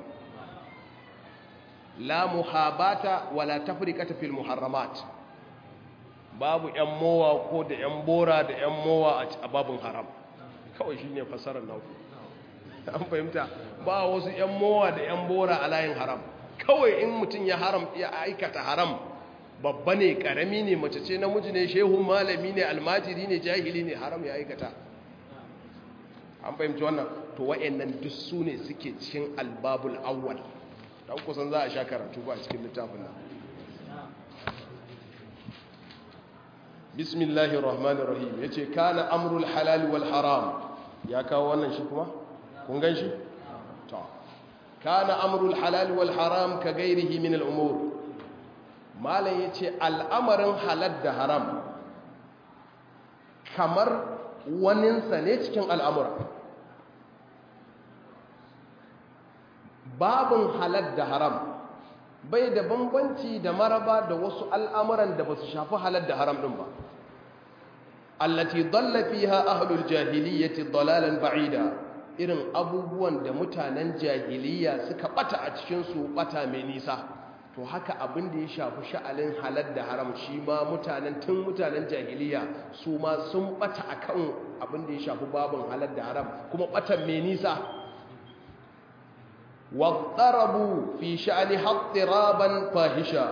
la muhabata wala tafriqata fil muharramat babu yan mowa ko da yan bora da yan mowa a babun haram kawai shine fasarar naku an fahimta ba wasu yan mowa da yan bora a layin haram kawai in mutum ya haram ya aikata haram babba ne karami ne mace ce namiji ne shehun malami ne almajiri ne jahili ne haram ya aikata an fahimci wannan to wa'annan duk su ne suke cikin albabul awwal dan kusan za a sha karatu ba cikin littafin nan bismillahir rahmanir rahim yace kana amrul halal wal haram ya kawo wannan shi kuma kun gan shi to kana amrul halal wal haram ka gairihi min al umur malam yace al'amarin halal da haram kamar waninsa ne cikin al'amura babin halal da haram bai da bambanci da maraba da wasu al'amuran da ba su shafi halal da haram ɗin ba allati dalla fiha ahlul jahiliyyati dalalan ba'ida irin abubuwan da mutanen jahiliya suka bata a cikin su bata mai nisa to haka abin da ya shafi sha'alin halal da haram shi ma mutanen tun mutanen jahiliya su ma sun bata akan abin da ya shafi babin halal da haram kuma batan mai nisa واضطربوا في شأن اضطرابا فاحشا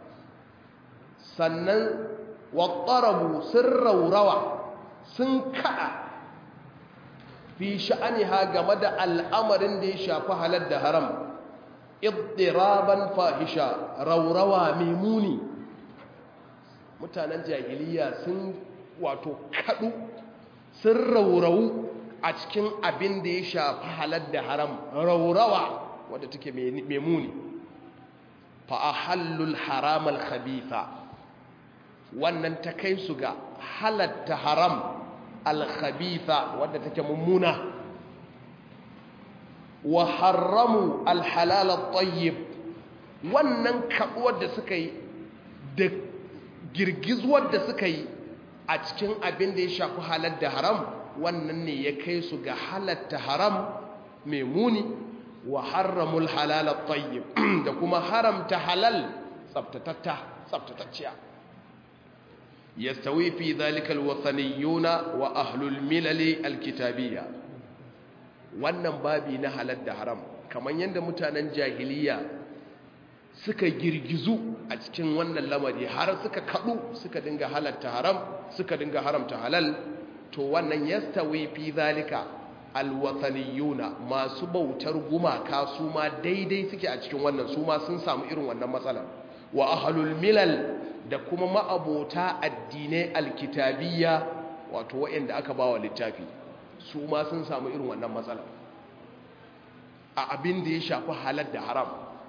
sannan wattarabu sun raurawa sun kaɗa fi sha'aniha game da al'amarin da ya shafi halar da haram iddiraban fahisha raurawa mai muni mutanen jahiliya sun wato kaɗu sun raurawu a cikin abin da ya shafi halar da haram raurawa wadda take mai muni fa'ahallul haram al-khabitha wannan ta kai su ga halatta haram al-khabitha wadda take mummuna wa haramu al-halal at-tayyib wannan kaduwar da suka yi da girgizuwar da suka yi a cikin abin da ya shafi halar da haram wannan ne ya kai su ga halatta haram mai muni wa harramul halal at-tayyib da kuma haramta halal tsabtatatta tsabtatacciya yastawi fi dhalika al-wathaniyuna wa ahlul milali al-kitabiyya wannan babi na halal da haram kamar yadda mutanen jahiliya suka girgizu a cikin wannan lamari har suka kadu suka dinga halatta haram suka dinga haramta halal to wannan yastawi fi zalika alwataniyuna masu bautar gumaka su ma daidai suke a cikin wannan su ma sun samu irin wannan matsalar wa ahlul milal da kuma ma'abota addinai alkitabiyya wato waɗanda aka bawa littafi su ma sun samu irin wannan matsalar a abin da ya shafi halal da haram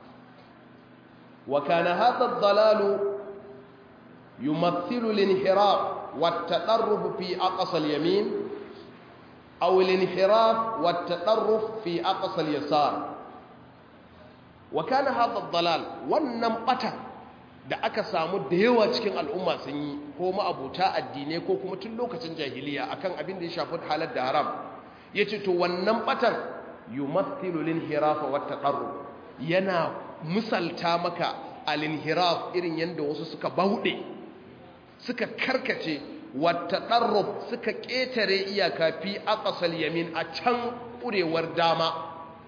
wa kana hadha ad-dalalu yumathilu al-inhiraf والتطرف في أقصى اليمين أو الانحراف والتطرف في أقصى اليسار وكان هذا الضلال والنمقة da aka samu da yawa cikin al'umma sun yi ko ma'abuta addinai ko kuma tun lokacin jahiliya akan abin da ya shafi halar da haram ya ce to wannan batan yumathilu linhirafa wa taqarrub yana misalta maka al-inhiraf irin yanda wasu suka bauɗe suka karkace wata ɗarruf suka ƙetare iyaka fi aƙasal yamin a can ƙurewar dama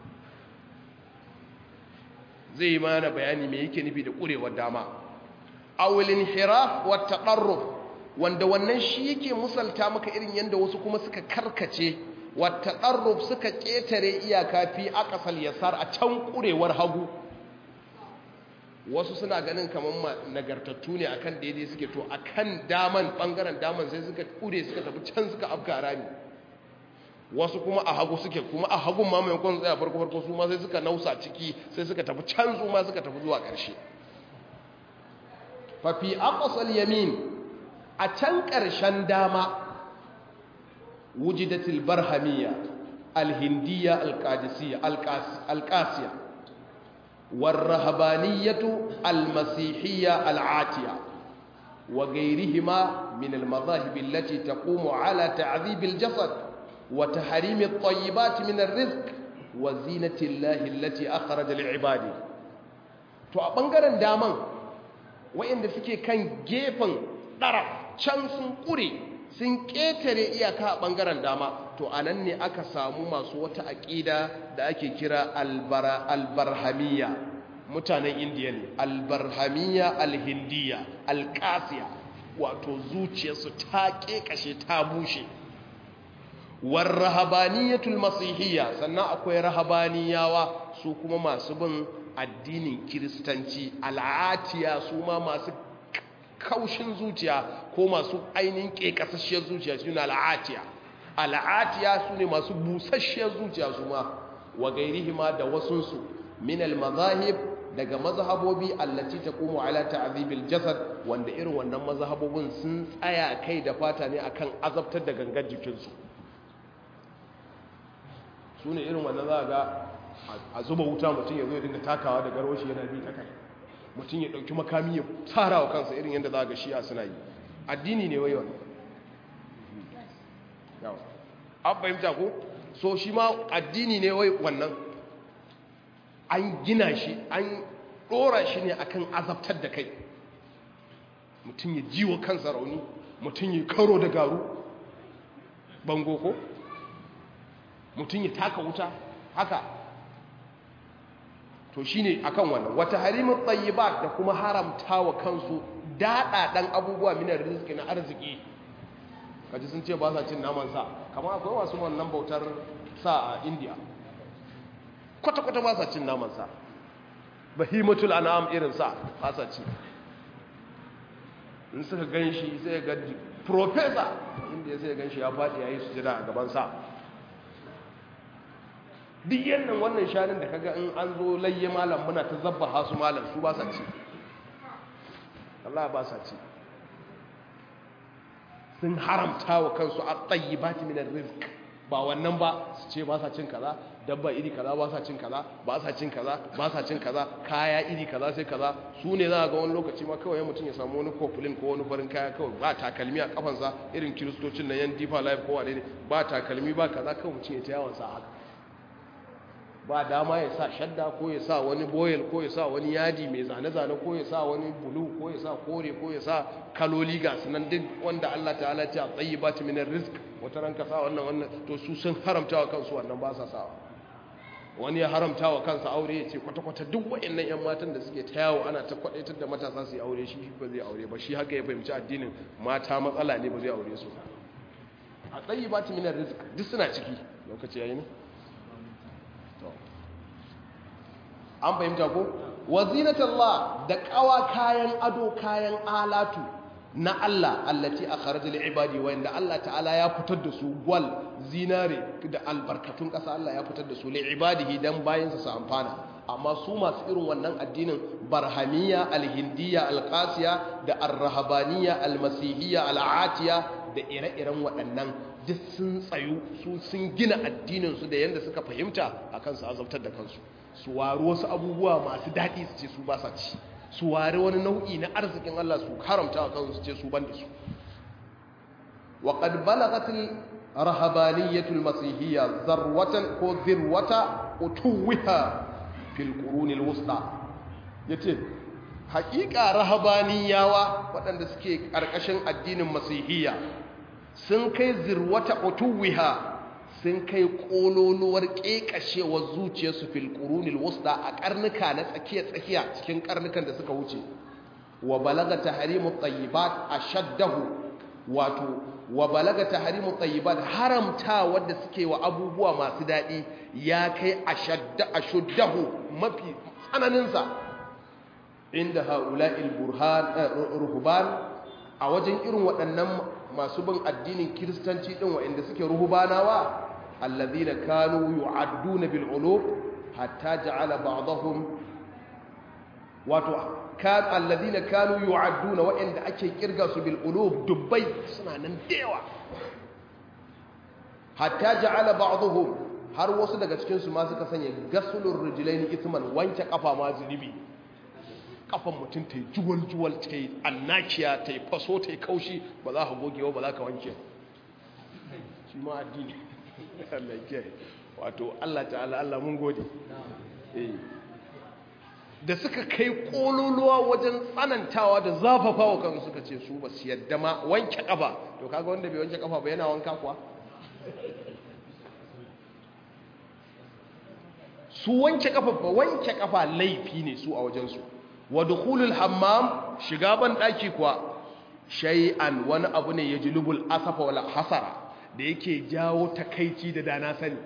zai yi mana bayani mai yake nufi da ƙurewar dama awulin hiraf wata ɗarruf wanda wannan shi yake musalta maka irin yadda wasu kuma suka karkace wata ɗarruf suka ƙetare iyaka fi aƙasal yasar a can ƙurewar hagu wasu suna ganin kamar nagartattu ne akan daidai suke to akan daman bangaren daman sai suka kure suka tafi can suka afka rami wasu kuma a hagu suke kuma a hagun ma maimakon tsaya farko farko su ma sai suka nausa ciki sai suka tafi can su ma suka tafi zuwa ƙarshe fa fi aqsal yamin a can ƙarshen dama wujidatil barhamiyya alhindiyya alqadisiyya alqasiya والرهبانية المسيحية العاتية وغيرهما من المذاهب التي تقوم على تعذيب الجسد وتحريم الطيبات من الرزق وزينة الله التي أخرج لعباده to a ɓangaren daman wayanda suke kan gefen ɗara can sun ƙure sun ƙetare iyaka a ɓangaren dama to a nan ne aka samu masu wata aƙida da ake kira albarhamiya mutanen indiya ne albarhamiya alhindiya alƙasiya wato zuciyarsu ta ƙeƙashe ta bushe warrahabaniyatul masihiyya sannan akwai rahabaniyawa su kuma masu bin addinin kiristanci al'atiya su ma masu kaushin zuciya ko masu ainihin ƙeƙasasshiyar zuciya suna al'atiya al'atiya su ne masu busasshiyar zuciya su ma wa gairihima da wasunsu min al-mazahib daga mazhabobi allati taqumu ala ta'dhibil jasad wanda irin wannan mazhabobin sun tsaya kai da fata ne akan azabtar da gangan jikinsu su ne irin wannan za ga a zuba wuta mutum ya zo ya dinga takawa da garwashi yana bi ta kai mutum ya ɗauki makami ya tsara wa kansa irin yadda za ga shi'a suna yi addini ne wai wannan an fahimta ko so shi ma addini ne wai wannan an gina shi an ɗora shi ne akan azabtar da kai mutum ya jiwa kansa rauni mutum ya karo da garu bango ko mutum ya taka wuta haka to shine akan wannan wata harimin tayyibat da kuma haramta wa kansu daɗaɗan abubuwa minar rizki na arziki kaji sun ce ba sa cin naman sa kamar akwai wasu wannan bautar sa a indiya kwata-kwata ba sa cin naman sa bahimatul an'am irin sa ba sa ci in suka gan shi sai ga profesa inda ya sai gan shi ya faɗi ya yi sujada a gaban sa duk yannan wannan shanin da kaga in an zo layye malam muna ta zabba hasu malam su ba sa ci Allah ba sa ci sun haramta wa kansu a tsayi ba ta minar rizk ba wannan ba su ce ba sa cin kaza dabba iri kaza ba sa cin kaza ba sa cin kaza ba sa cin kaza kaya iri kaza sai kaza su ne za a ga wani lokaci ma kawai mutum ya samu wani kofulin ko wani farin kaya kawai ba takalmi a kafansa irin kiristocin na yan difa life ko wane ne ba takalmi ba kaza kawai mutum ya ta yawon sa haka ba dama ya sa shadda ko ya sa wani boyel ko ya sa wani yadi mai zane-zane ko ya sa wani bulu ko ya sa kore ko ya sa kaloli ga sunan duk wanda Allah ta'ala ce a tsayi ba minar risk wata ranka sa wannan wannan to su sun haramta wa kansu wannan ba sa sawa wani ya haramta wa kansa aure ya ce kwata-kwata duk wa'annan 'yan matan da suke ta yawo ana ta kwadaitar da matasa su yi aure shi ba zai aure ba shi haka ya fahimci addinin mata matsala ne ba zai aure su a tsayi ba minar risk duk suna ciki lokaci yayi ne an fahimta ko wazinatallah da kawa kayan ado kayan alatu na Allah allati akhrajal ibadi wa inda Allah ta'ala ya fitar da su gwal zinare da albarkatun kasa Allah ya fitar da su li ibadihi dan bayin su amfana amma su masu irin wannan addinin barhamiyya alhindiyya alqasiya da arrahabaniyya almasihiyya al'atiya da ire-iren waɗannan duk sun tsayu su sun gina addinin su da yanda suka fahimta akan su azabtar da kansu su wari wasu abubuwa masu daɗi su ce su ba sa ci su wari wani nau'i na arzikin Allah su haramta wa kansu su ce su ban da su wa qad balagatil rahabaniyatul masihiyya zarwatan ko zirwata utuwiha fil qurunil wusta yace haƙiƙa rahabaniyawa waɗanda suke ƙarƙashin addinin masihiyya sun kai zirwata utuwiha sun kai kololuwar ƙeƙashewar zuciyarsu fil qurunil wusta a karnuka na tsakiya-tsakiya cikin karnukan da suka wuce wa balaga tahrimu tayyibat ashaddahu wato wa balaga tahrimu tayyibat haramta wanda suke wa abubuwa masu dadi ya kai ashadda ashuddahu mafi tsananin sa inda haula'il burhan ruhban a wajen irin waɗannan masu bin addinin kiristanci din wa'anda suke ruhbanawa الذين كانوا يعدون بالعلوم حتى جعل بعضهم wato kan alladhina kanu yu'adduna wa'inda ake kirga su bil ulub dubbai suna nan dewa hatta ja'ala ba'dhum har wasu daga cikin su ma suka sanya gasulur rijlaini ithman wanke kafa ma zunubi kafan mutum ta yi juwal juwal ta yi annakiya ta yi faso ta yi kaushi ba za ka gogewa ba za ka wanke shi ma addini Allah ke wato Allah ta'ala Allah mun gode da suka kai kololuwa wajen tsanantawa da zafafawa kan suka ce su ba su yadda ma wanke kafa to kaga wanda bai wanke kafa ba yana wanka kuwa su wanke kafa ba wanke kafa laifi ne su a wajensu wa dukhulul hammam shiga ban daki kuwa shay'an wani abu ne yajlubul asafa wal hasara da yake jawo takaici da dana sani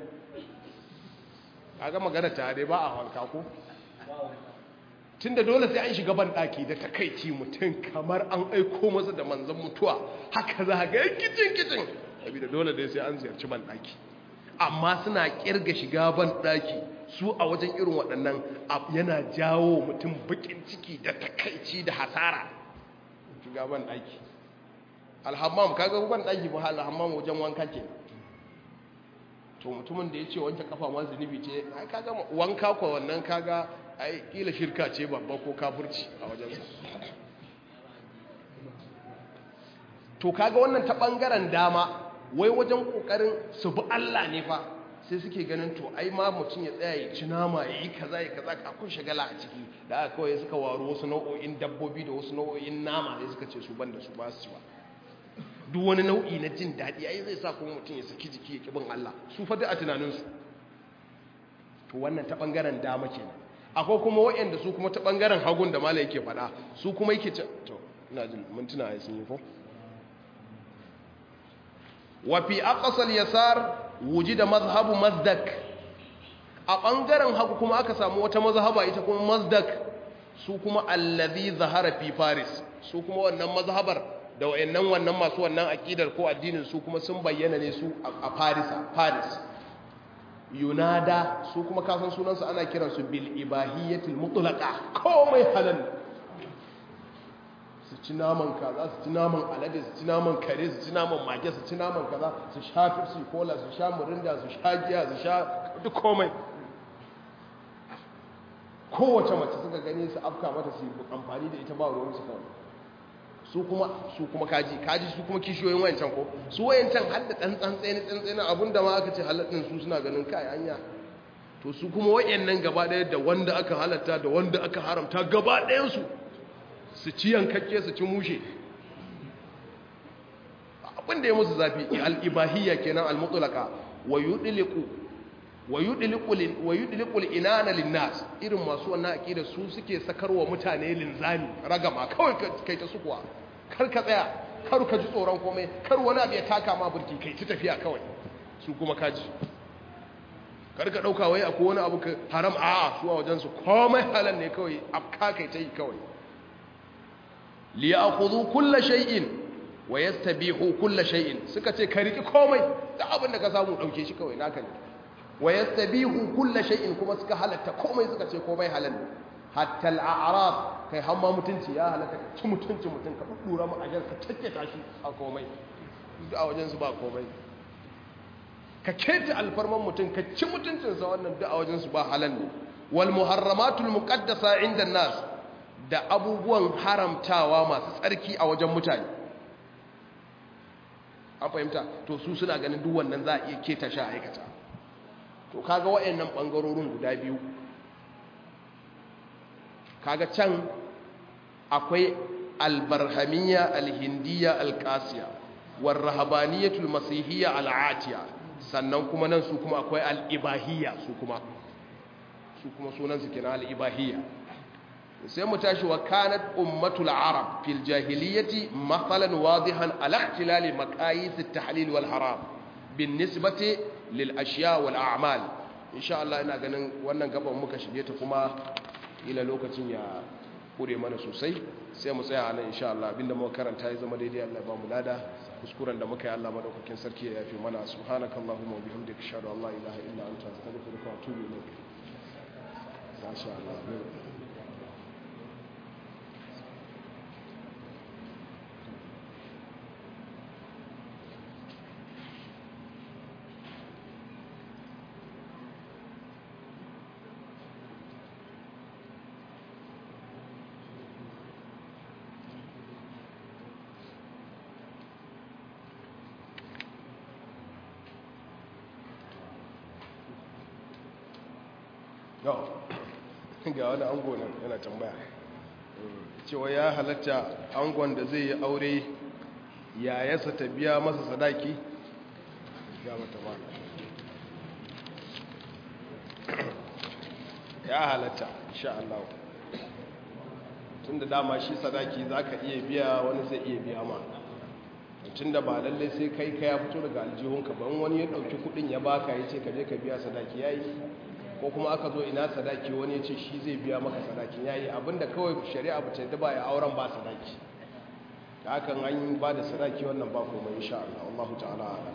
kaga magana tare ba a wanka ko tunda dole sai an shiga ban daki da takaici mutum kamar an aiko masa da manzon mutuwa haka za ga kicin kicin saboda dole dai sai an ziyarci ban daki amma suna kirga shiga ban daki su a wajen irin waɗannan yana jawo mutum bakin ciki da takaici da hasara shiga ban daki alhammam kaga ban daki ba alhammam wajen wanka ke to mutumin da ya ce wanke kafa ma zunubi ce ai kaga wanka ko wannan kaga ai kila shirka ce babba ko kafirci a wajen sa to kaga wannan ta bangaren dama wai wajen kokarin su bi Allah ne fa sai suke ganin to ai ma mutum ya tsaya ya ci nama ya yi kaza ya kaza akwai shagala a ciki da aka kawai suka waro wasu nau'o'in dabbobi da wasu nau'o'in nama sai suka ce su banda su ba su ci ba duk wani nau'i na jin daɗi ai zai sa kuma mutum ya saki jiki ya kibin Allah su fa a tunaninsu to wannan ta ɓangaren dama kenan akwai kuma waɗanda su kuma ta ɓangaren hagun da mala yake faɗa su kuma yake ce to ina jin mintuna ya sun yi ko wa fi aqsal yasar wujida mazhabu mazdak a ɓangaren hagu kuma aka samu wata mazhaba ita kuma mazdak su kuma allazi zahara fi faris su kuma wannan mazhabar da wayannan wannan masu wannan akidar ko addinin su kuma sun bayyana ne su a Farisa Paris Yunada su kuma kasan sunansu ana kiransu bil ibahiyatil mutlaqa komai halal su ci naman kaza su ci naman alade su ci naman kare su ci naman mage su ci naman kaza su sha fifsi cola su sha murinda su sha giya su sha duk komai kowace mace suka gani su afka mata su amfani da ita ba ruwan su kawai su kuma su kuma kaji kaji su kuma kishiyoyin wayancan ko su wayancan har da dan tsantseni tsantseni abinda ma aka ce haladdin su suna ganin kai anya to su kuma wayannan gaba ɗaya da wanda aka halatta da wanda aka haramta gaba ɗayansu su ci yankakke su ci mushe abinda ya musu zafi al-ibahiyya kenan al-mutlaqa wa yudliqu wa yudliqu inana lin-nas irin masu wannan aqida su suke sakarwa mutane linzami ragama kawai kai ta sukuwa kar ka tsaya kar ka ji tsoron komai kar wani abu ya taka ma burki kai ta tafiya kawai su kuma kaji kar ka dauka wai akwai wani abu haram a su a wajen su komai halal ne kawai afka kai ta yi kawai li ya'khudhu kull shay'in wa yastabihu kull shay'in suka ce ka riki komai da abin da ka samu dauke shi kawai naka ne wa yastabihu kull shay'in kuma suka halatta komai suka ce komai halal ne hatta al'arab kai hamma mutunci ya halatta ci mutunci mutun ka dura mu ajar ka takkata shi a komai duk a wajen su ba komai ka keta alfarman mutum ka ci mutuncinsa wannan duk a wajen su ba halal ne wal muharramatul muqaddasa inda nas da abubuwan haramtawa masu tsarki a wajen mutane an fahimta to su suna ganin duk wannan za a iya keta sha aikata to kaga wayannan bangarorin guda biyu kaga can akwai albarhamiyya alhindiyya alqasiya warrahabaniyatul masihiyya al'atiya sannan kuma nan su kuma akwai al'ibahiyya su kuma su kuma sunan su kenan al'ibahiyya sai mu tashi wa kanat ummatul arab fil jahiliyyati mathalan wadihan ala ihtilal maqayis at-tahlil wal haram bin nisbati lil ashiya wal a'mal insha Allah ina ganin wannan gaban muka shige ta kuma ila lokacin ya kure mana sosai sai mu tsaya nan insha Allah abinda muka karanta ya zama daidai Allah ba mu lada kuskuren da muka yi Allah madaukakin sarki ya yafe mana subhanakallahumma wa bihamdika ashhadu an la ilaha illa anta astaghfiruka wa atubu ilayk masha Allah ga wani ango nan yana tambaya cewa ya halatta angon da zai yi aure yayasa ta biya masa sadaki ya mata ba ya halatta insha Allah tun da dama shi sadaki za ka iya biya wani zai iya biya ma tun da ba lallai sai kai ka ya fito daga aljihunka ban wani ya ɗauki kuɗin ya baka ya ce ka je ka biya sadaki ya yi ko kuma aka zo ina sadaki wani ya ce shi zai biya maka sadakin ya yi abinda kawai shari'a ba ta yadda ba ya auren ba sadaki da hakan an yi ba da sadaki wannan ba kuma insha Allah Allahu ta'ala ala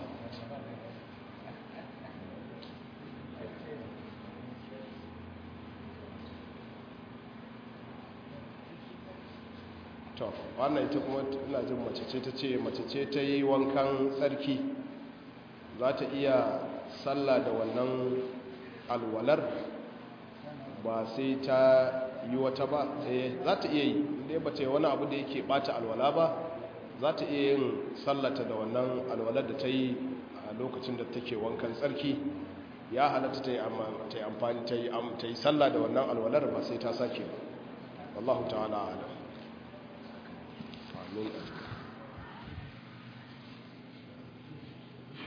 to wannan ita kuma ina jin mace ce ta ce mace ce ta yi wankan tsarki za ta iya sallah da wannan alwalar ba sai ta yi wata ba eh za ta iya yi inda ba ta yi wani abu da yake bata alwala ba za ta iya yin sallata da wannan alwalar da ta yi a lokacin da take wankan tsarki ya halatta ta yi amfani ta yi sallah da wannan alwalar ba sai ta sake ba wallahu ta'ala alam amin